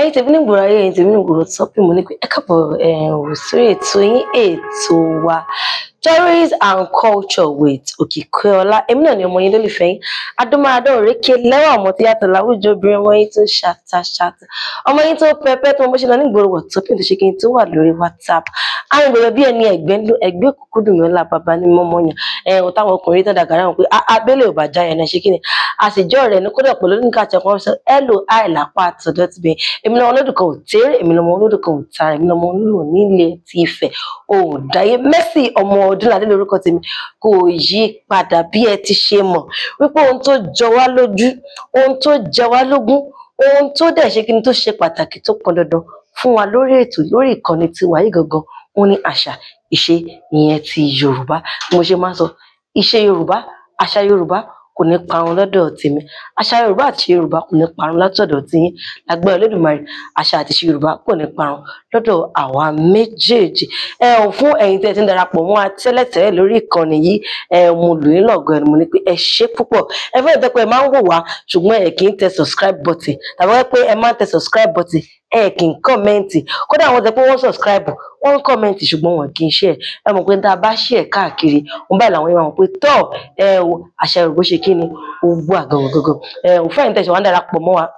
ẹ̀yin tèmi ní gbòòrò ayé ẹ̀yin tèmi ní gbòòrò tọ́pì mo ní pé ẹ káàbọ̀ ò sórí ètò yín ètò wa stories and culture with Òkìkíọlá èmi náà ni ọmọ yín lólùfẹ́ yín adúmáadá òrékè lẹ́wọ̀n ọmọ tí yàtọ̀ láwùjọ obìnrin ọmọ yín tó ṣàtàṣàtà ọmọ yín tó pẹpẹ tó bó ṣe lọ ní ìgboro wọ̀ tó pín tó ṣe kí n tó wà lórí WhatsApp àwọn ìgboro bí ẹni ẹgbẹ́ ńlọ ẹgbẹ́ òkùnkùn dùn mí ọlá bàbá ní mọ́mọ́ yàn ẹ̀hún táwọn ọkùnrin tó dàgbà náà pé abẹ́lẹ̀ ò bá já yẹn náà ṣe kí ni àṣejọ́ rẹ̀ ní kódà pẹ̀lú nígbà tí ọkùnrin sọ hello hi lápá àtọ̀dọ̀ ti bẹ̀rẹ̀ èmi lọ́mọ olódù kan ò tẹ́rẹ̀ èmi lọ́mọ olódù kan ò tara èmi lọ́mọ olódù nílé ti Ifẹ̀ ò dáyé Mercy ọmọ Ọdúnládé lórúkọ tèmi kò yí padà bí ẹ ti ṣe mọ̀ wípé ohun tó jọ wá lójú ohun tó jẹ wá lógún ohun tó dẹ̀ ṣe kí ni tó ṣe pàtàkì tó pọn dandan fún wa lórí ètò lórí ìkànnì tiwa yìí gangan wọn ní àṣà ìṣe ìyẹn ti Yorùbá mo ṣe máa ń sọ ìṣe Yorùbá àṣà Yorùbá kò ní parun lọ́dọ̀ tèmi àṣà yorùbá àti yorùbá kò ní parun látọ̀dọ̀ tiyín lágbára olódùmarè àṣà àti ìṣe yorùbá kò ní parun lọ́dọ̀ àwa méjèèjì ẹ ò fún ẹ̀yin tí ẹ ti ń darapọ̀ mọ́ wa tẹ́lẹ̀tẹ́lẹ̀ lórí ìkànnì yìí ẹ mo lù yín lọ́gọ̀ ẹni mo ní pé ẹ ṣe púpọ̀ ẹ fẹ́ ìtọ́pẹ́ ẹ máa ń wò wá ṣùgbọ́n ẹ kì í tẹ subscribe button tàbí wọ́n pé ẹ máa ń tẹ subscribe button ẹ kì í kọ́mẹ́ǹtì kódà àwọn tẹ pé wọ́n subscribe wọ́n ń kọ́mẹ́ǹtì ṣùgbọ́n wọn kì í ṣe ẹ mọ̀ pé tá a bá ṣe ẹ̀ káàkiri wọn báyìí làwọn yẹn máa mọ̀ pé tọ́ ẹ o àṣà yorùbá ṣe kí ni ó gbọ́ àgàngàn gangan ẹ ò fẹ́yìn tẹ̀sán wọn darapọ̀ mọ́ wa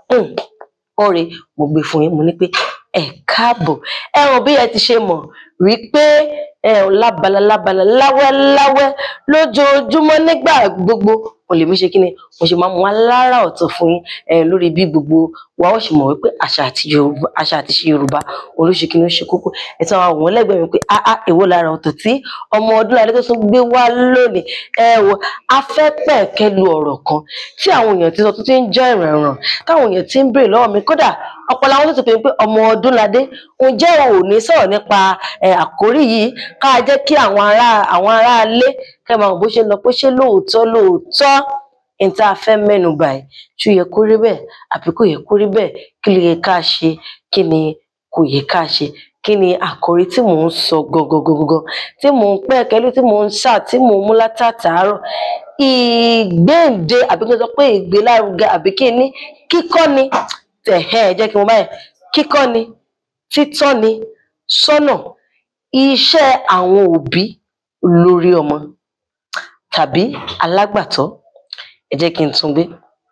ọ̀rẹ́ mo gbé fún yín mo ní pé ẹ káàbọ̀ ẹ hàn bí ẹ ti ṣe mọ̀ rí pé ẹ ò lábala lábala láwẹ́láwẹ́ lójoojúmọ́ nígbà gbogbo mo lè mí ṣe kí ni mo ṣe máa mú wa lára ọ̀tọ̀ fún yín ẹ lórí bí gbogbo wa ó ṣe mọ̀ wípé àṣà àti yorùbá àṣà àti ṣe yorùbá olóṣè kí ni ó ṣe kókó ẹ tí wọn àwọn lẹ́gbẹ̀ẹ́ mi pé áá èwo lára ọ̀tọ̀ tí ọmọ Ọdúnládé tó tún gbé wá lónìí ẹ wo afẹ́pẹ̀kẹ́ lu ọ̀rọ̀ kan tí àwọn èèyàn ti sọ tó ti ń jẹ́ ìrànràn táwọn èèyàn ti ń béèrè lọ́wọ́ mi kódà ọ̀pọ̀ làwọn tó ti pè mí pé ọmọ Ọdúnládé ǹjẹ́ o ò ní sọ̀rọ̀ nípa àkórí yìí ká jẹ́ kí àwọn ará àwọn ará ilé kẹ́ máa mọ̀ bó ṣe lọ pé ṣé lóòótọ́ lóòótọ́ n tá a fẹ́ mẹ́nu báyìí ṣó yẹ kó rí bẹ́ẹ̀ àbí kò yẹ kó rí bẹ́ẹ̀ kí ló yẹ ká ṣe kí ni kò yẹ ká ṣe kí ni àkòrí tí mò ń sọ gangan tí mò ń pẹ́ kẹ́lú tí mò ń ṣà tí mò ń mú látàtàárọ̀ ìgbéǹde àbí kí n sọ pé ìgbélárugẹ àbí kí ni kíkọ́ ni ẹ̀hẹ́ ẹ jẹ́ kí n mọ báyìí kíkọ́ ni títọ́ ni sọ́nà iṣẹ́ àwọn òbí lórí ọmọ tàbí alágbàtọ́ ẹ jẹ́ kí n tún gbé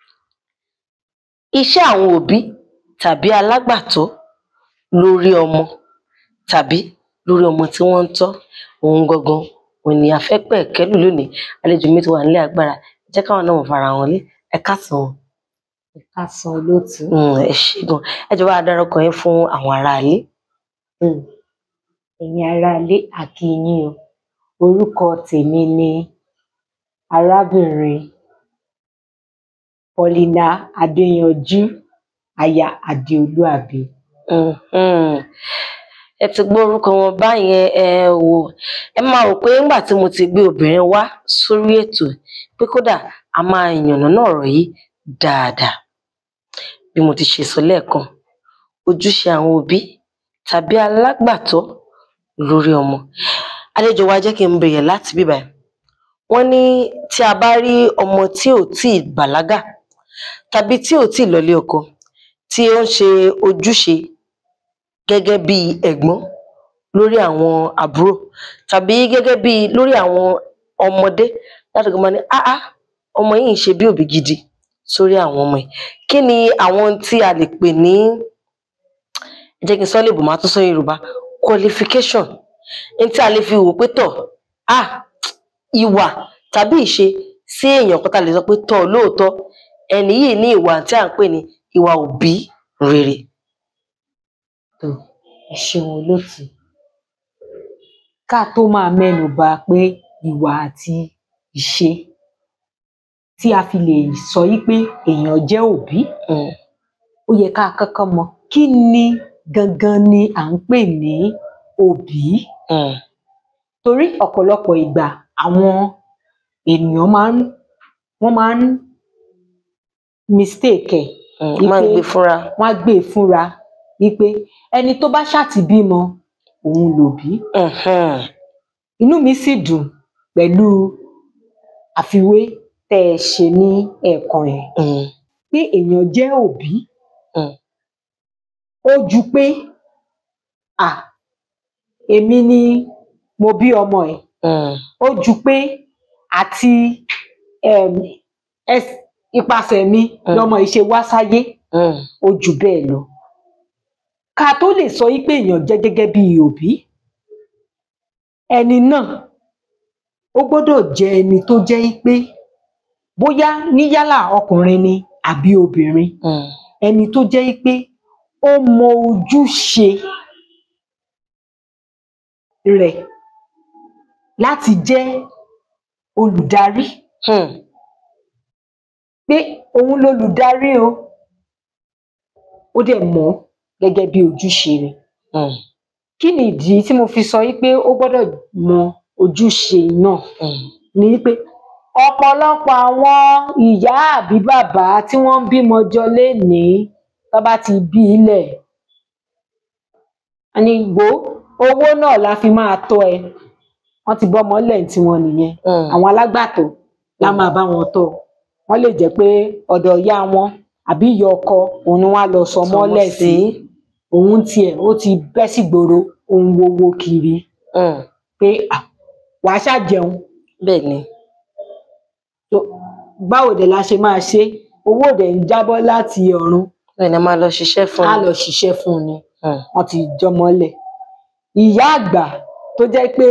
iṣẹ́ àwọn òbí tàbí alágbàtọ́ lórí ọmọ tàbí lórí ọmọ tí wọ́n ń tọ́ òun gangan òun ni afẹ́pẹ́ kẹ́lù lónìí àlejò mi ti wà nílé agbára ẹ jẹ́ káwọn náà fara wọn lé ẹ káàsán wọn. ẹ káàsán olóòtú. ẹ ṣé gan ẹ jọ̀ọ́ bá dárúkọ yín fún àwọn aráalé. ẹ̀yin aráalé a kí yín o orúkọ tèmi ni arábìnrin Paulina Adéyanjú aya Adéolúàbí. ẹ ti gbọ́ orúkọ wọn báyẹn ẹ wò ẹ máa rò pé nígbà tí mo ti gbé obìnrin wá sórí ètò pé kódà a máa yànnàná ọ̀rọ̀ yìí dáadáa bí mo ti ṣe sọ lẹ́ẹ̀kan ojúṣe àwọn òbí tàbí alágbàtọ́ lórí ọmọ àlejò wa jẹ́ kí n bẹ̀rẹ̀ láti bíbá ẹ̀ wọ́n ní tí a bá rí ọmọ tí ò tí ì bàlágà tàbí tí ò tí ì lọlé ọkọ tí ó ń ṣe ojúṣe gẹ́gẹ́ bí ẹ̀gbọ́n lórí àwọn àbúrò tàbí gẹ́gẹ́ bí lórí àwọn ọmọdé láti gbọmọ ní áá ọmọ yìí ń ṣe bí òbí gidi sórí àwọn ọmọ yìí kí ni àwọn tí a lè pè ní ẹ jẹ́ kí n sọ léèbù máa tún sọ Yorùbá qualification ní tí a lè fi wò pé tọ̀ ah ìwà tàbí ìṣe sí èèyàn kan tá a lè sọ pé tọ̀ lóòótọ́ ẹni yìí ní ìwà tí à ń pè ní ìwà òbí rere. tó ẹ ṣeun olóòtú ká tó máa mẹ́nu bà pé ìwà àti ìṣe tí a fi lè sọ yí pé èèyàn jẹ́ òbí ó yẹ ká kọ́kọ́ mọ̀ kí ni gangan ni à ń pè ní òbí torí ọ̀pọ̀lọpọ̀ ìgbà àwọn ènìyàn máa ń wọ́n máa ń mistake ẹ̀ máa ń gbé fúnra wọ́n á gbé e fúnra wípé ẹni tó bá ṣàti bímọ òun lòbí inú mi sì dùn pẹ̀lú àfiwé tẹ́ ẹ ṣe ní ẹ̀ẹ̀kan yẹn pé èèyàn jẹ́ òbí ó ju pé à èmi ni mo bí ọmọ ẹ̀ Mm. ó ju pé àti um, ẹs- ipasẹ̀ mi Mm. lọmọ yìí ṣe wá sáyé Mm. ó jù bẹ́ẹ̀ lọ ká tó lè sọ yí pé èèyàn jẹ́ gẹ́gẹ́ bí òbí ẹni náà ó gbọ́dọ̀ jẹ́ ẹni tó jẹ́ yí pé bóyá níyálà ọkùnrin ni àbí obìnrin Mm. ẹni tó jẹ́ yí pé ó mọ ojúṣe rẹ̀ láti jẹ́ olùdarí Mm. pé òun lolùdarí o ó dẹ̀ mọ̀ ọ́ gẹ́gẹ́ bí ojúṣe rẹ̀ Mm. kí ni ìdí tí mo fi sọ yí pé ó gbọ́dọ̀ mọ ojúṣe náà Mm. ni pé ọ̀pọ̀lọpọ̀ àwọn ìyá àbí bàbá tí wọ́n ń bímọ jọ lénìí tó bá ti bí ilẹ̀ a ní gbó owó náà la fi máa tọ́ ẹ wọ́n ti bọ́mọ lẹ̀ tí wọ́n nìyẹn Mm. àwọn alágbàtọ́ la máa bá wọn tọ́ wọ́n lè jẹ́ pé ọ̀dọ̀ ìyá wọn àbí ìyá ọkọ òun ni wọ́n á lọ sọmọ lẹ̀ sí òun tiẹ̀ ó ti bẹ́ sígboro òun wowo kiri Mm. pé à wàá ṣàjẹun bẹ́ẹ̀ ni tó báwo dẹ̀ la ṣe máa ṣe owó dẹ̀ ń jábọ́ láti ọ̀run bẹ́ẹ̀ ni a máa lọ ṣiṣẹ́ fún á un. lọ ṣiṣẹ́ fún un ni Mm. wọ́n ti jọmọlẹ̀ ìyá àgbà tó jẹ́ pé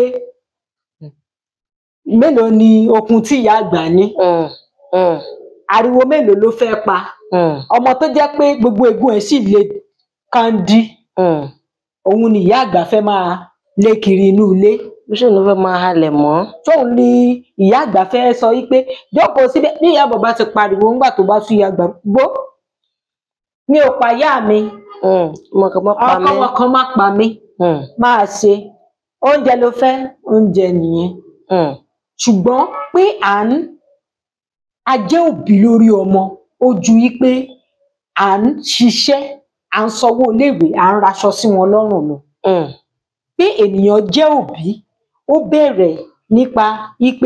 mélòó ni okun tí ìyá àgbà ní Mm. Mm. ariwo mélòó ló fẹ́ pa Mm. ọmọ tó jẹ́ pé gbogbo egun ẹ̀ sì le kandi Mm. òun ni ìyá àgbà fẹ́ máa lé kiri inú ilé bí ṣe ló fẹ́ máa halẹ̀ mọ́. tóun ni ìyá àgbà fẹ́ sọ yìí pé jókòó síbẹ̀ bí ìyá bàbá ti pariwo ńgbà tó bá sún ìyá àgbà gbó mi ò pa ìyá mi Mm. ọmọ kan máa pa ọkọ mí. wọn kan má pa mí Mm. máa ṣe oúnjẹ ló fẹ́ oúnjẹ nìyẹn Mm. ṣùgbọ́n pé à ń a jẹ́ òbí lórí ọmọ ó ju yí pé à ń ṣiṣẹ́ à ń sanwó iléèwé à ń raṣọ sí wọn lọ́rùn lọ Mm. pé ènìyàn jẹ́ òbí ó bẹ̀rẹ̀ nípa wípé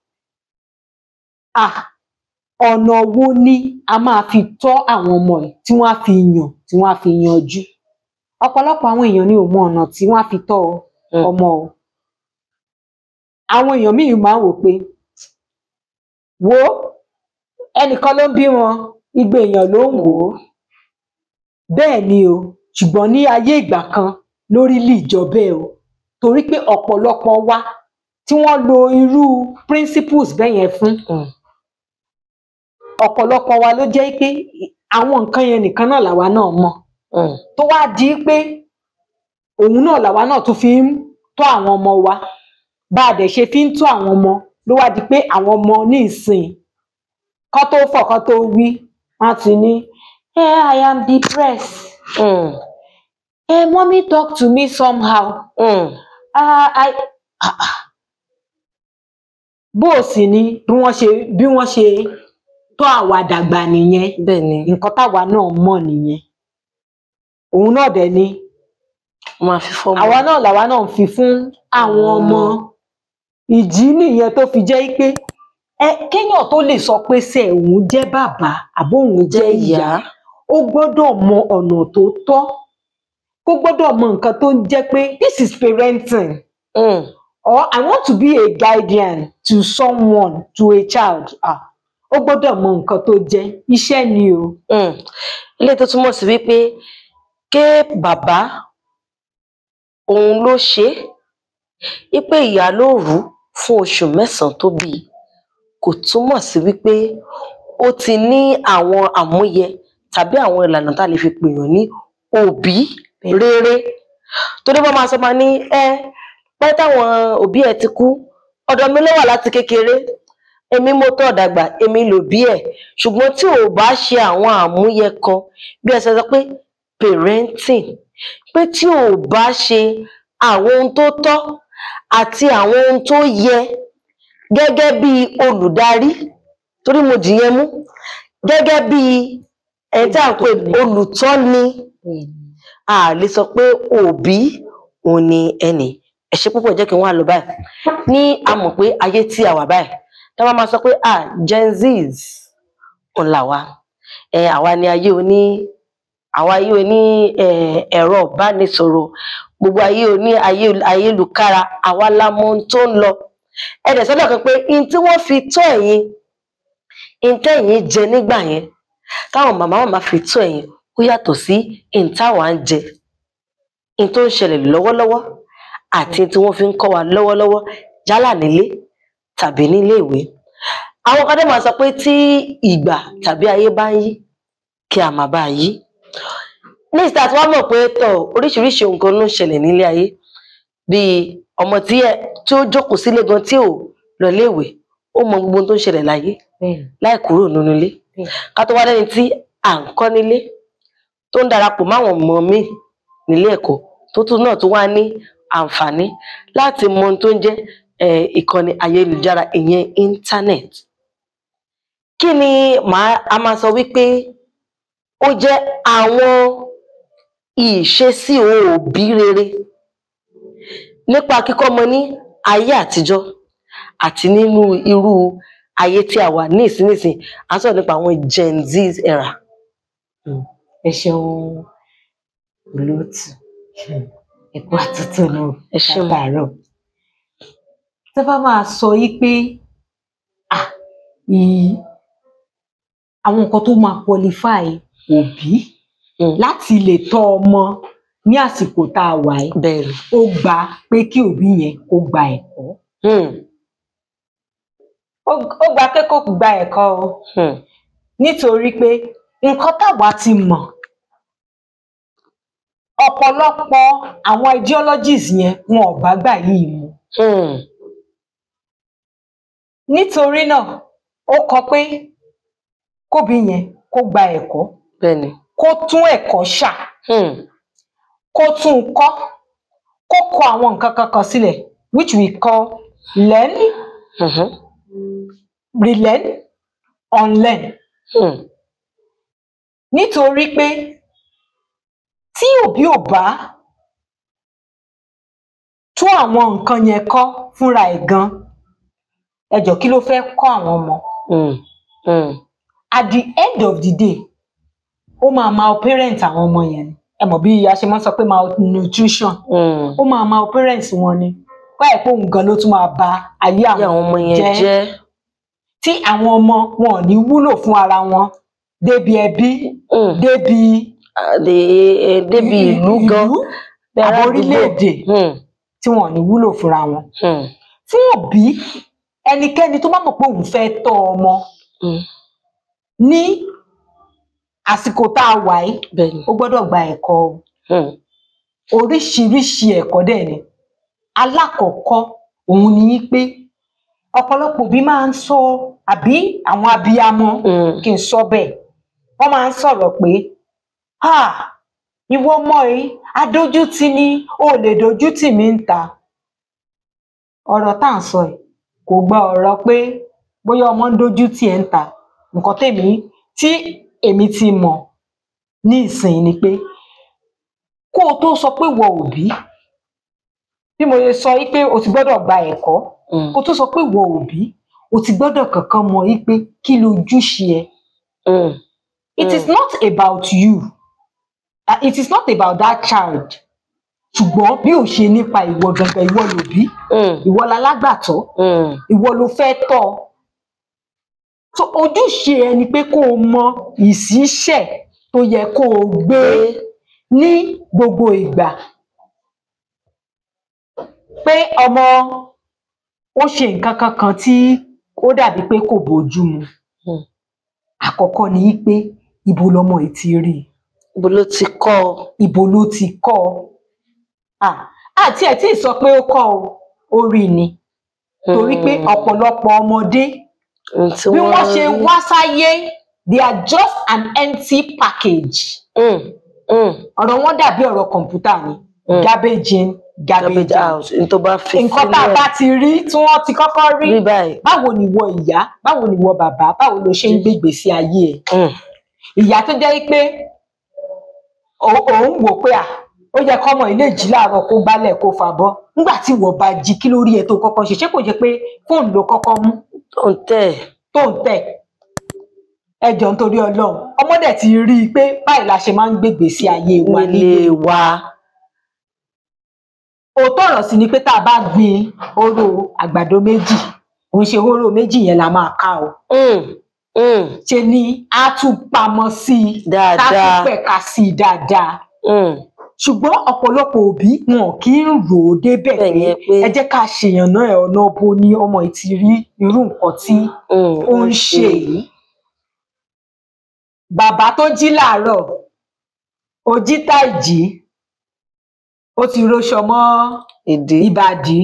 à ọ̀nà wo ni a máa fi tọ́ àwọn ọmọ ẹ̀ tí wọ́n á fi yàn tí wọ́n á fi yanjú ọ̀pọ̀lọpọ̀ àwọn èèyàn ni ò mọ ọ̀nà tí wọ́n á fi tọ́ Mm. ọmọ o àwọn èèyàn míì máa ń wò pé wo ẹnìkan ló ń bí wọn igbe èèyàn ló ń wò ó bẹ́ẹ̀ ni o ṣùgbọ́n ní ayé ìgbà kan lórí lè jọ bẹ́ẹ̀ o torí pé ọ̀pọ̀lọpọ̀ wa tí wọ́n lo irú principles bẹ́ẹ̀ yẹn fún Mm. ọ̀pọ̀lọpọ̀ wa ló jẹ́ pé àwọn nǹkan yẹn nìkan náà làwa náà mọ̀ Mm. tó wá di pé òun náà làwa náà tún fi ń tọ́ àwọn ọmọ wa bá a dẹ̀ ṣe fi ń tọ́ àwọn ọmọ ló wá di pé àwọn ọmọ ní ìsìn kán tó fọ̀ kán tó wí wọ́n á ti ní eh I am depressed Mm. eh mommy talk to me somehow Mm. ah I ah ah bó o sì ní bí wọ́n ṣe bí wọ́n ṣe tọ́ àwa dàgbà nìyẹn bẹ́ẹ̀ ni nǹkan táwa náà mọ̀ nìyẹn òun náà dẹ̀ ni wọ́n máa fi fọ́ọ̀mù. àwa náà làwa náà ń fi fún àwọn ọmọ ìdí nìyẹn tó fi jẹ́ pé ẹ kéèyàn tó lè sọ pé ṣe òun jẹ́ bàbá àbó òun jẹ́ ìyá ó gbọ́dọ̀ mọ ọ̀nà tó tọ́ ó gbọ́dọ̀ mọ nǹkan tó ń jẹ́ pé this is parenting Mm. or I want to be a guardian to someone to a child ah ó gbọ́dọ̀ mọ nǹkan tó jẹ́ iṣẹ́ ni o Mm. ilé tó túmọ̀ sí wípé ké bàbá òun ló ṣe é wípé ìyá ló rù ú fún oṣù mẹ́sàn-án tó bí i kò túmọ̀ sí wípé ó ti ní àwọn àmúyẹ tàbí àwọn ìlànà tá a lè fi pèèyàn ní òbí rere torí wọn máa sọ máa ní ẹ pẹ́ táwọn òbí ẹ ti kú ọ̀dọ̀ mi ló wà láti kékeré èmi mo tọ́ dàgbà èmi lòbí ẹ̀ ṣùgbọ́n tí ò bá ṣe àwọn àmúyẹ kan bí ẹ ṣe sọ pé parenting pé tí ò bá ṣe àwọn ohun tó tọ́ àti àwọn ohun tó yẹ gẹ́gẹ́ bí olùdarí torí mo dìyẹn mú gẹ́gẹ́ bí ẹni tí à ń pè olùtọ́ni a lè sọ pé òbí òun ni ẹnì ẹ ṣé púpọ̀ jẹ́ kí wọ́n á lọ báyìí ní a mọ̀ pé ayé tí a wà báyìí tá a bá máa sọ pé ah gen z's òun là wá ẹ àwa ni ayé oní àwa ayé oní eh, ẹ̀rọ ìbánisọ̀rọ̀ gbogbo ayé oní ayé ayélukára àwa la mọ ohun tó ń lọ ẹ dẹ̀ sọ́dọ̀ kan pé in tí wọ́n fi tó ẹ̀yin in tẹ́yin jẹ nígbà yẹn táwọn màmá màmá fi tó ẹ̀yin ó yàtọ̀ sí in táwa ń jẹ in tó ń ṣẹlẹ̀ lọ́wọ́lọ́wọ́ àti in tí wọ́n fi ń kọ́ wa lọ́wọ́lọ́wọ́ yálà nílé tàbí nílé ìwé àwọn kan dé máa sọ pé tí ìgbà tàbí ayé bá ń yí kí a máa bá a yí ní ìsìta tí wọ́n mọ̀ pé tọ̀ oríṣiríṣi nǹkan ló ń ṣẹlẹ̀ nílé ayé bíi ọmọ tí ẹ tí ó jókòó sílé gan tí ò lọ léèwé ó mọ gbogbo ohun tó ń ṣẹlẹ̀ láyé bẹ́ẹ̀ni láì kúrò nínú ilé bẹ́ẹ̀ni ká tó wá lẹ́ni tí à ń kọ́ nílé tó ń darapọ̀ máwọn ọmọ míì nílé ẹ̀kọ́ tó tún náà tó wá ní àǹfààní láti mọ ohun tó ń jẹ́ eh, ìkànnì ayélujára ìyẹn internet kí ni màá a máa sọ wípé ó jẹ́ àwọn ìṣesí òbí rere nípa kíkọ́ ọmọ ní ayé àtijọ́ àti nínú irú ayé tí a wà ní ìsinísìn à ń sọ̀rọ̀ nípa àwọn gen z era. ẹ ṣeun olóòtú ẹ kú àtúntò náà ẹ ṣé mà. látàárọ̀ tó bá máa sọ yí pé ah, ì- àwọn nǹkan tó máa qualify òbí Mm. láti lè tọ́ ọmọ ní àsìkò tá a wà yìí bẹ́ẹ̀ ni ó gba pé kí òbí yẹn kó gba ẹ̀kọ́ Hmm, ó ó gba pé kó gba ẹ̀kọ́ o hmm, nítorí pé nǹkan táwa ti mọ̀ ọ̀pọ̀lọpọ̀ àwọn ideologies yẹn wọn ò bá gbà yìí mu hmm, nítorí náà ó kọ pé kóbi yẹn kó gba ẹ̀kọ́ bẹ́ẹ̀ ni kó tún ẹ̀kọ́ ṣà Hmm, kó tún un kọ́ kó kọ àwọn nǹkan kankan sílẹ̀ which we call learn mhm, relearn unlearn hmm, nítorí pé tí òbí ò bá tún àwọn nǹkan yẹn kọ́ fúnra ẹ̀ gan ẹ jọ̀ọ́ kí ló fẹ́ kọ́ àwọn ọmọ hmm, hmm, at the end of the day ó máa malparent àwọn ọmọ yẹn ni ẹ mọ̀ bí a ṣe máa ń sọ pé malnutrition hmm. ó máa malparent wọn ni báyìí pé òun gan ló tún máa ba ayé bí àwọn àwọn ọmọ yẹn jẹ́ jẹ́ tí àwọn ọmọ wọn ò ní wúlò fún ara wọn débi ẹbí hmm, débi àdè- eh, débi ìlú gan bí ará àbí àdúgbò. orílẹ̀-èdè Hmm, tí wọn ò ní wúlò fúnra wọn hmm, fún òbí ẹnikẹ́ni tó bá mọ̀ pé òun fẹ́ tọ́ ọmọ hmm, ní àsìkò tá a wà yìí bẹ́ẹ̀ ni ó gbọ́dọ̀ gba ẹ̀kọ́ o Hmm, oríṣiríṣi ẹ̀kọ́ dẹ̀ ni alákọ̀ọ́kọ́ òun ni yí pé ọ̀pọ̀lọpọ̀ òbí máa ń sọ àbí àwọn abiyamọ hmm, kí n sọ bẹ́ẹ̀ wọ́n máa ń sọ̀rọ̀ pé "Ah, ìwọ ọmọ yìí adójútì ni o ò lè dójútì mí ń ta ọ̀rọ̀ tá à ń sọ yìí kò gba ọ̀rọ̀ pé bóyá ọmọ ń dójútì ẹ̀ ń ta nǹkan tèmi tí èmi ti mọ̀ ní ìsìn ni pé kó o tó sọ pé wọ òbí bí mo ṣe sọ yìí pé o ti gbọ́dọ̀ gba ẹ̀kọ́ hmm, kó o tó sọ pé wọ òbí o ti gbọ́dọ̀ kankan mọ̀ yìí pé kí lójúṣe ẹ hmm, It is not about you. Uh, It is not about that child. Ṣùgbọ́n bí ò ṣe nípa ìwọ gangan, ìwọ lòbí, hmm, ìwọ lalágbàtọ́, hmm, ìwọ ló fẹ́ tọ́. ọ. So ojúṣe ẹ ni pé kó o mọ ìṣísẹ̀ tó yẹ kó o gbé ní gbogbo ìgbà. Pé ọmọ ó ṣe nǹkan kankan tí ó dàbí pé kò bójú mu. Hmm. Àkọ́kọ́ ni pé ibo lọmọ yìí ti rí i. ibo ló ti kọ́ ọ ibo ló ti kọ́ ọ Ah, àti ẹ̀ tí ì sọ pé ó kọ́ ọ ó rí i ni torí pé Hmm, ọ̀pọ̀lọpọ̀ ọmọdé ohun tí bí wọ́n ṣe rí. wá sáyé they are just an empty package Hmm, hmm, ọ̀rọ̀ wọn dàbí ọ̀rọ̀ kọ̀ǹpútà ni hmm. garbage in garbage garbage out out ní tó bá fi nǹkan tá a bá ti rí tí wọ́n ti kọ́kọ́ rí rí báyìí báwo ni ìwọ ìyá báwo ni ìwọ bàbá báwo ló ṣe ń gbègbè sí ayé ẹ Hmm, ìyá tó jẹ́ pé ò- òun wò pé à ó yẹ kọ́mọ ilé jí láàárọ̀ kó gbálẹ̀ kó fàbọ́ nígbà tí ìwọ bá jí kí ló rí ẹ tó kọ́kọ́ ṣe ṣé kò jẹ́ pé fóònù ló kọ́kọ́ mú tó ń tẹ̀ tó ń tẹ̀ ẹ jọ̀ọ́ nítorí Ọlọ́run ọmọ dẹ̀ ti rí i pé báyìí la ṣe máa ń gbègbè sí ayé wa nílé nílé wa òótọ́ ọ̀rọ̀ sì ni pé tá a bá gbin hóró àgbàdo méjì òun ṣe hóró méjì yẹn la máa ká o Mm, mm, ṣe ni á tún pamọ́ sí i tá a tún dáadáa pẹ̀ka sí i dáadáa Mm, ṣùgbọ́n ọ̀pọ̀lọpọ̀ òbí wọn kì í rò ó débẹ̀ bẹ́ẹ̀ pé yẹn pé ẹ jẹ́ ká ṣèyànnà ẹ̀ ọ̀nà bo ni ọmọ yìí ti rí irú nǹkan tí mm, ó ń ṣe yìí bàbá tó jí làárọ̀ ó jí táìjí ó ti roṣọ mọ́ ìdí ìbàdí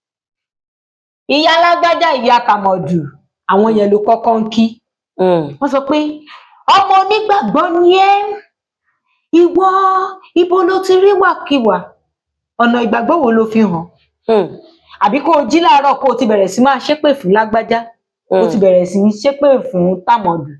ìyá alágbájá ìyá kàmọdù àwọn yẹn ló kọ́kọ́ ń kí Mm, wọ́n sọ pé ọmọ onígbàgbọ́ ni ẹ́ ìwọ ibo ló ti rí wàkiwà ọ̀nà ìgbàgbọ́ wo ló fi hàn mm, àbí kó o jí láàárọ̀ kó o ti bẹ̀rẹ̀ sí máa ṣépè fún lágbájá kó o ti mm, bẹ̀rẹ̀ sí ṣépè fún tàmọ̀dù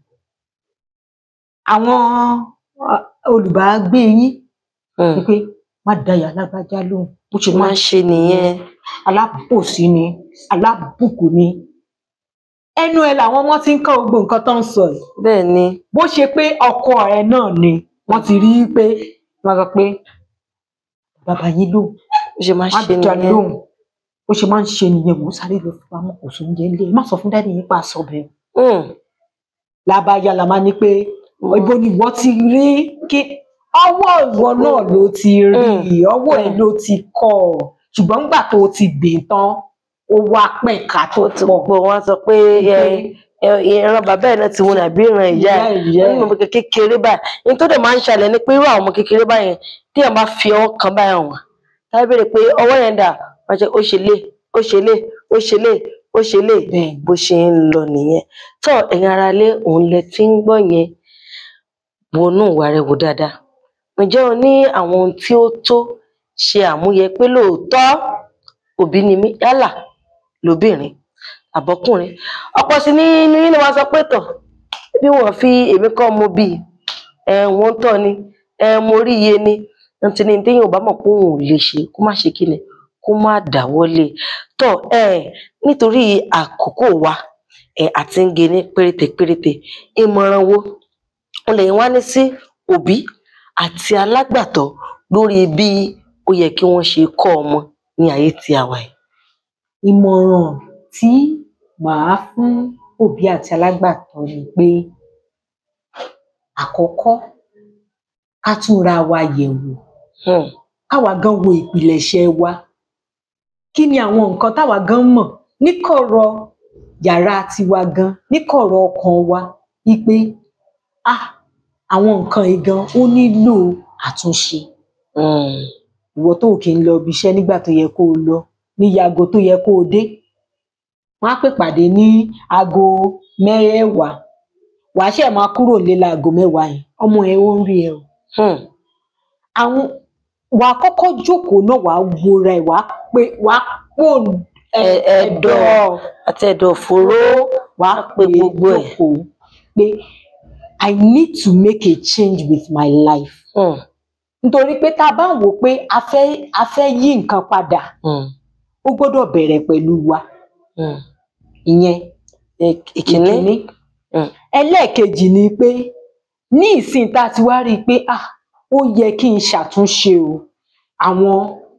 àwọn uh, olùbágbé yín mm. ni pé má dáyà lágbájá lóhùn bó ṣe máa máa ń ṣe nìyẹn alábòsí ni alábùkù ni ẹnu ẹ làwọn ọmọ ti ń kọ́ gbogbo nǹkan tó ń sọ yìí bẹ́ẹ̀ ni bó ṣe pé ọkọ ẹ náà ni wọ́n ti rí i pé wọ́n sọ pé bàbá yín lóhùn ó ṣe máa ń má ṣe dá nìyẹn lóhùn bó ṣe máa ń ṣe nìyẹn mò ń sáré lọ fún pamọ́ kò sóúnjẹ ńlẹ̀ má sọ fún dáàdì yín pa àṣọ bẹ́ẹ̀ Mm, lábáyá la máa ní pé mm, ibo ni ìwọ ti rí kí ọwọ́ ìwọ náà ló ti rí ọwọ́ ẹ ló ti kọ́ ọ ṣùgbọ́n nígbà tó o ti gbìn tán ó wá pẹ̀ka tó ó ti pọ̀ pọ̀ wọ́n á sọ pé ẹ- ẹ- ìran bàbá ẹ̀ náà ti wọn àbí ìran ìyá ẹ̀ ìyá nínú ọmọ kékeré báyìí ní tó dẹ̀ máa ń ṣẹlẹ̀ ni pé irú àwọn ọmọ kékeré báyẹn tí èèyàn bá fi ọwọ́ kan báyìí hàn wọ́n táwọn béèrè pé ọwọ́ yẹn dà wọ́n ṣe ó ṣe lé ó ṣe lé ó ṣe lé ó ṣe lé bẹ́ẹ̀ bó ṣe ń lọ nìyẹn tó ẹ̀yin ara lé òun lẹ ti ń gbọ́ yẹn wọnú ìwà rẹ wò dáadáa ǹjẹ́ o ní àwọn ohun tí ó tó ṣe àmúyẹ pé lóòótọ́ òbí ni mí yálà lóbìnrin àbọ́kùnrin ọ̀pọ̀ sí ní inú yín ni wọ́n sọ pé tọ̀ bí wọ́n fi èmi kọ́ mo bí ẹ wọ́n tọ́ ni ẹ mo rí iye ni ntí ni téèyàn ò bá mọ̀ pé òun ò lè ṣe kó má ṣe kí ni kó má dáwọ́lé tọ́ ẹ nítorí àkókò wa ẹ àti ń ge ní péréte péréte ìmọ̀ràn wo wọn lè wá ní sí òbí àti alágbàtọ́ lórí bí ó yẹ kí wọ́n ṣe kọ́ ọmọ ní ayé tí a wà yìí. ìmọ̀ràn tí màá fún òbí àti alágbàtọ́ ni pé àkọ́kọ́ ká túnra wa yẹ̀ wò Hmm, káwa gan wo ìpìlẹ̀ṣẹ̀ wa kí ni àwọn nǹkan táwa gan mọ̀ níkọ̀rọ̀ yàrá tiwa gan níkọ̀rọ̀ ọkàn wa wípé ah àwọn nǹkan yìí gan ó nílò àtúnṣe hmm, ìwọ tó kì í lọ ibi iṣẹ́ nígbà tó yẹ kó o lọ ní aago tó yẹ kó o dé wọn á pè pàdé ní aago mẹ́wàá wàá ṣe máa kúrò nílé láago mẹ́wàá yẹn ọmọ ẹ ó ń rí ẹ o hmm, àwọn wàá kọ́kọ́ jókòó náà wàá wora ẹ wàá pé wàá pò Ẹ- ẹ̀dọ̀ àti ẹ̀dọ̀ fòró wàá pé gbogbo ẹ̀. jókòó pé I need to make a change with my life Hmm, nítorí pé tá a bá wò ó pé a fẹ́ a fẹ́ yí nǹkan padà hmm, ó gbọ́dọ̀ bẹ̀rẹ̀ pẹ̀lú wa hmm. ìyẹn Ìk- ìkíní ìkíní Mm. ẹlẹ́ẹ̀kejì ni pé ní ìsìn tá a ti wá rí i pé ah ó yẹ kí n ṣàtúnṣe o àwọn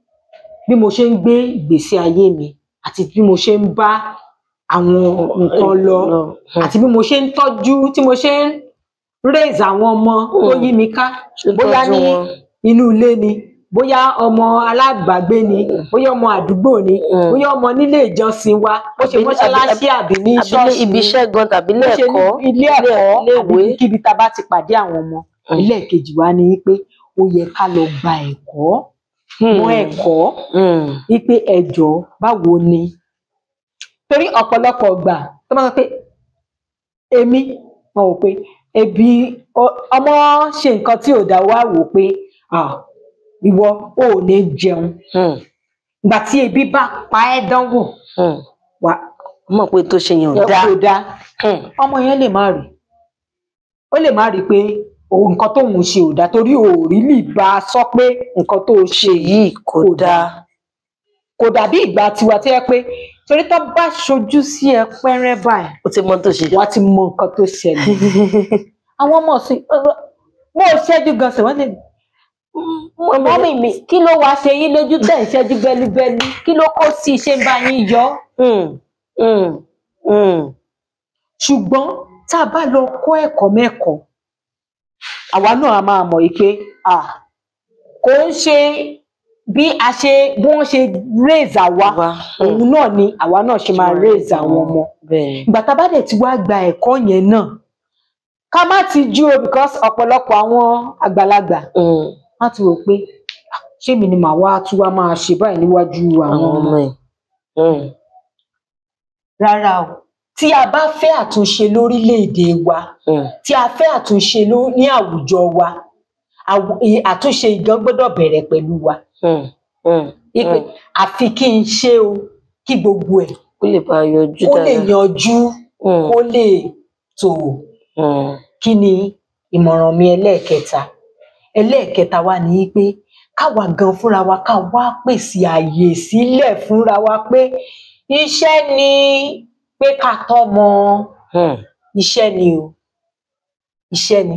bí mo ṣe ń gbé ìgbésí ayé mi àti bí mo ṣe ń bá àwọn nǹkan lọ Hmm, àti bí mo ṣe ń tọ́jú tí mo ṣe ń raise àwọn ọmọ tó Mm. yí mi ká ṣe bóyá tọ́jú ní wọn. inú ilé ni bóyá ọmọ alábàágbé ni bóyá ọmọ àdúgbò ni Mm. bóyá ọmọ nílé ìjọsìn wa bó ṣe Àbí- mọ́ṣáláṣí àbí ní àbí ṣọ́ọ̀ṣì ibi ni iṣẹ́ gan tàbí ilé bó ṣe ní ẹ̀kọ́ ilé ẹ̀kọ́ àbí ilé-ìwé. ibikíbi tá a bá ti pàdé àwọn ọmọ Mm. ẹlẹ́ẹ̀kejì wa ni pé ó yẹ ká lọ gba ẹ̀kọ́ mọ́ ẹ̀kọ́ Hmm, wípé ẹ jọ̀ọ́ báwo ni torí ọ̀pọ̀lọpọ̀ gbà tó máa sọ pé èmi wọn wò pé ebi ọ- ọmọ ṣe nǹkan tí ò dá wá wò pé ah, ìwọ ò ní jẹun hmm, ìgbà tí ebi bá pa ẹ́ dánwò hmm. wà mọ̀ pé tó ṣe yẹn ò dáa. kò dáa Hmm, ọmọ yẹn lè má rí ó lè má rí pé òun nǹkan tóun ṣe ò dáa torí òòrí lè bá a sọ pé nǹkan tó o ṣe ṣe yìí kò kò dáa. kò dàbí ìgbà tiwa tí yẹ pé torí tó bá ṣojú sí ẹ pẹ́rẹ́ báyìí ó ti mọ tó ṣe. wọ́n ti mọ nǹkan tó ṣẹlẹ̀ àwọn ọmọ sí bó o ṣẹ́jú gan sẹ̀ wọ́n lè mọ́mì mi kí ló wàá ṣe yín lójú tẹ̀ ń ṣẹ́jú bẹ́lúbẹ́lú kí ló kó sí ṣé ń bá yín yọ Mm, mm, mm. ṣùgbọ́n tá a bá lọ kọ́ ẹ̀kọ́ mẹ́kọ̀ọ́ àwa náà a máa mọ̀ yìí pé ah, kò ń ṣe bí a ṣe bí wọ́n ṣe raise àwa Wa, mm. òun náà ni àwa náà ṣe máa raise àwọn ọmọ bẹ́ẹ̀ ìgbà tá a bá dẹ̀ ti wá gba ẹ̀kọ́ yẹn náà ká má ti jú o because ọ̀pọ̀lọpọ̀ àwọn àgbàlagbà Mm, wọ́n ti rò pé "Ah, ṣé mi ni màá wá tún wá máa ṣe báyìí níwájú àwọn àwọn ọmọ ọmọ ẹ̀. Mm, rárá o tí a bá fẹ́ àtúnṣe lórílẹ̀‐èdè wa mm. tí a fẹ́ àtúnṣe ló- ní àwùjọ wa àwù- ì- àtúnṣe ìgan gbọ́dọ̀ bẹ̀rẹ̀ pẹ̀lú wa Mm, mm, Ipe mm. àfi kí n ṣe o kí gbogbo ẹ̀ kó lè bá a yọjú kó lè dáadáa. yanjú Mm, kó lè tò mm, kí ni ìmọ̀ràn mi ẹlẹ́ẹ̀kẹta ẹlẹ́ẹ̀kẹta wa ni pé káwa gan fúnra wa ká wá pèsè àyè sílẹ̀ fúnra wa pé iṣẹ́ ni pé ká tọ́mọ mm. iṣẹ́ ni o iṣẹ́ ni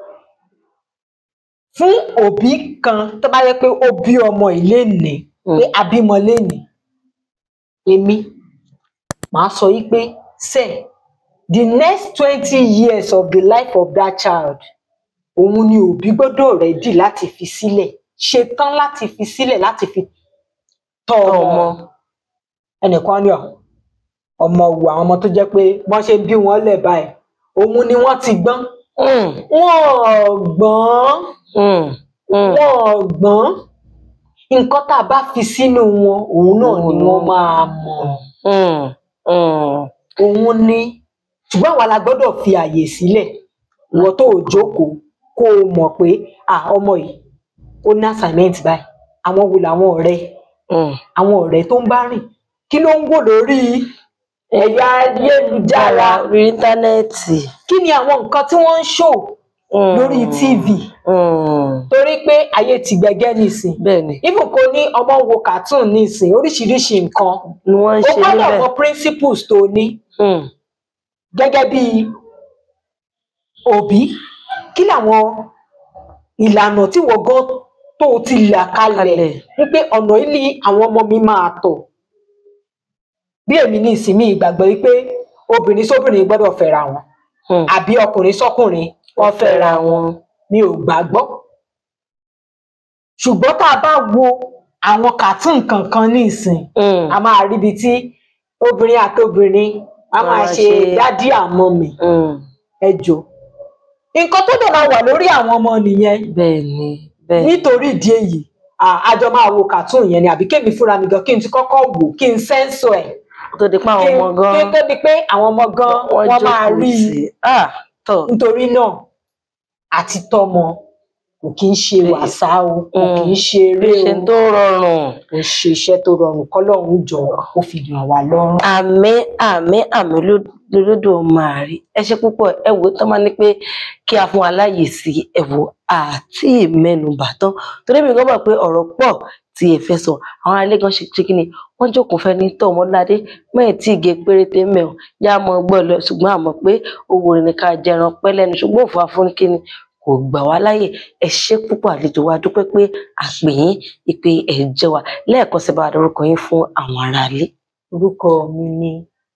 fún òbí kan tó bá yẹ pé ó bí ọmọ ìlénìí Mm. pé abímọ lénìí èmi màá sọ yí pé sẹ the next twenty years of the life of that child òun ni òbí gbọ́dọ̀ rẹdí láti fi sílẹ̀ ṣetán láti fi sílẹ̀ láti fi tọ́ Tọ́ ọmọ ọmọ. ẹnìkan ní ọ ọmọ wù àwọn ọmọ tó jẹ́ pé wọ́n ṣe bí wọn lẹ̀ báyìí òun ni wọ́n ti gbọ́n Mm, wọn ò gbọ́n mm, mm. wọn ò gbọ́n nǹkan tá a bá fi sínú wọn òun náà ni wọ́n máa mọ̀ Mm, mm. òun ni ṣùgbọ́n àwa la gbọ́dọ̀ fi àyè sílẹ̀ ìwọ tó o jókòó kó o mọ̀ pé ah ọmọ yìí ó ní assignment báyìí àwọn wo làwọn ọ̀rẹ́ Mm. àwọn ọ̀rẹ́ tó ń bá rìn kí ló ń wò lórí ẹ̀yà ayélujára orí íńtánẹ́ẹ̀tì. kí ni àwọn nǹkan tí wọ́n ń ṣò Mm. lórí tv Mm. torí pé ayé ti gbẹgẹ́ nísìn bẹ́ẹ̀ ni even kò ní ọmọ wo cartoon nísìn oríṣiríṣi nǹkan ni wọ́n ń o ṣe gbọ́dọ̀ níbẹ̀. mọ principles tó ní Mm, gẹ́gẹ́ bí òbí kí làwọn ìlànà tí wọ́n gan tó o ti là kalẹ̀ kalẹ̀. wípé ọ̀nà yìí ni àwọn ọmọ mi máa tọ̀ bí èmi ní ìsinmi ìgbàgbọ́ wípé obìnrin sóbìnrin gbọ́dọ̀ fẹ́ra wọn Mm. àbí ọkùnrin sọ́kùnrin wọ́n fẹ́ra wọn mi ò gbàgbọ́ ṣùgbọ́n tá a bá wo àwọn cartoon kankan ní ìsìn Mm, a máa ríbi tí obìnrin àtobìnrin a Wọ́n máa máa ṣe ṣe- dádì àmọ́ mi mm. ẹjọ nǹkan tó dẹ̀ máa wà lórí àwọn ọmọ nìyẹn bẹ́ẹ̀ ni bẹ́ẹ̀ ni. nítorí ìdí èyí à- a jọ máa wo cartoon yẹn ni àbí kémi fúnra mi gan kí n ti kọ́kọ́ wò kí n sẹ́ńsọ̀ ẹ̀ Kó tó di pé àwọn kí ọmọ gan kí tó di pé àwọn ọmọ gan wọ́n máa jókòó rí i tì í. Ah, tọ̀. nítorí náà àti tọ́mọ kò kí ń ṣe wàsá o kò kí ń ṣe eré ṣe o tó rọrùn. kò ṣe iṣẹ́ tó rọrùn kọ́lọ́run jọ kó fi ràn wá lọ́rùn. àmì àmì àmì lódò máa rí ẹ ṣe púpọ̀ ẹ wò ó tán máa ní pé kí a fún aláyè sí ẹ wò àti ìmẹnubà tán torí mi gbọ́ pé ọ̀rọ̀ pọ̀ tí ẹ fẹ́ sọ àwọn alẹ́ gan ṣe ṣe kí ni wọ́n jókòó fẹ́ ní tọ́ ọmọládé mẹ́rin tí ìgé péréte mẹ́rin yá mọ́ gbọ́ lọ ṣùgbọ́n àmọ́ pé owó rẹ̀ ní ká jẹran pẹ́ lẹ́nu ṣùgbọ́n òfò afúnikíni kò gbà wá láyè ẹ ṣe púpọ̀ àlejò wa dúpẹ́ pé àpè yín ìpè ẹ̀ jẹ́ wa lẹ́ẹ̀kan sí bá a dárúkọ yín fún àwọn aráalé. orúkọ mi ni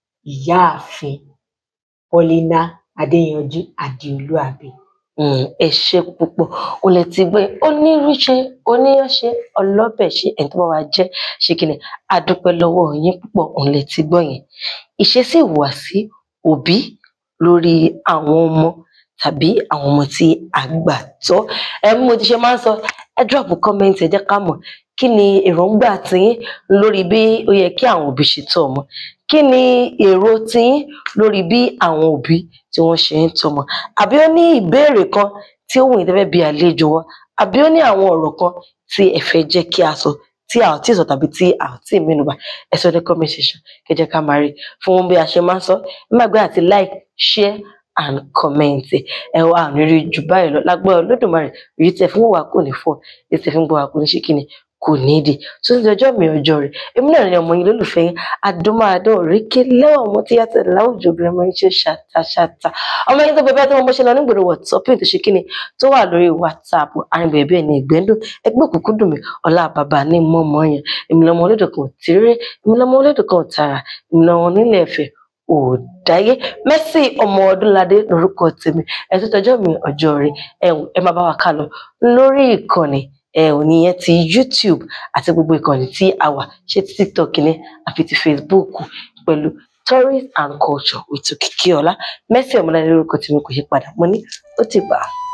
ìyáàfin paulina adéyanjú adéolú àbí Mm, ẹ ṣe púpọ̀ o lè ti gbé onírúṣe oníyanṣe ọlọ́bẹ̀ ṣe ẹni tó bá wa jẹ́ ṣe kí ni adúpẹ́ lọ́wọ́ yín púpọ̀ òun lè ti gbọ́ yẹn ìṣesí ìhùwàsí òbí lórí àwọn ọmọ tàbí àwọn ọmọ tí a gbà tọ́ ẹ bí mo ti ṣe máa ń sọ ẹ drop comment ẹ jẹ́ ká mọ̀ kí ni èròǹgbà tiyín lórí bí ó yẹ kí àwọn òbí ṣe tọ́ ọmọ kí ni èrò tiyín lórí bí àwọn òbí tí wọ́n ṣe ń tọ́mọ àbí ó ní ìbéèrè kan tí ó wù yín tẹ́fẹ́ bí àlejò wa àbí ó ní àwọn ọ̀rọ̀ kan tí ẹ fẹ́ jẹ́ kí a sọ tí a ò tí ì sọ tàbí tí a ò tí ì mẹ́nubà ẹ sọ ní comment section kẹ́ jẹ́ ká máa rí fún bí a ṣe máa ń sọ ẹ má gbé àti like share and comment ẹ wá àmì rí jù báyìí lọ lágbára Olódùmarè èyí tẹ́ fún wa kò ní fọ́ èyí tẹ́ fún gbọ́ wa kò ní ṣe kíni kò ní di tó ti dọjọ́ mi ọjọ́ rẹ̀ èmi náà ni ọmọ yín lólùfẹ́ yín adúmáadọ́ òrékè lẹ́wọ̀n ọmọ tí yàtọ̀ láwùjọ obìnrin ọmọ yín ṣe ṣàtàṣàtà ọmọ yín tó bẹ bẹ́ẹ̀ tó mọ bó ṣe lọ nígboro wọ̀tọ́pìn tó ṣe kíni tó wà lórí whatsapp arìnbẹ̀rẹ̀ bẹ́ẹ̀ ni ìgbẹ́ndùn ẹgbẹ́ òkùnkùn dùn mí ọlá bàbá ní mọ́mọ́ yẹn èmi lọmọ olódò kan tìrẹ èmi lọmọ olódò kan tààrà èmi lọmọ nílẹ̀ ẹ̀fẹ̀ òdáyé Mercy ọmọ Ọdúnládé lórúkọ tèmi ẹ tó tọjọ́ mi ọjọ́ rẹ̀ ẹ wò, ẹ má bá wa ká lọ lórí ìkànnì ẹ ò níyẹn ti YouTube àti gbogbo ìkànnì tí a wà ṣé ti TikTok ní àfi ti Facebook pẹ̀lú Tourist and Culture with Òkìkíọlá Mercy Ọmọládé lórúkọ tèmi kò yí padà mo ní ó ti gbà á.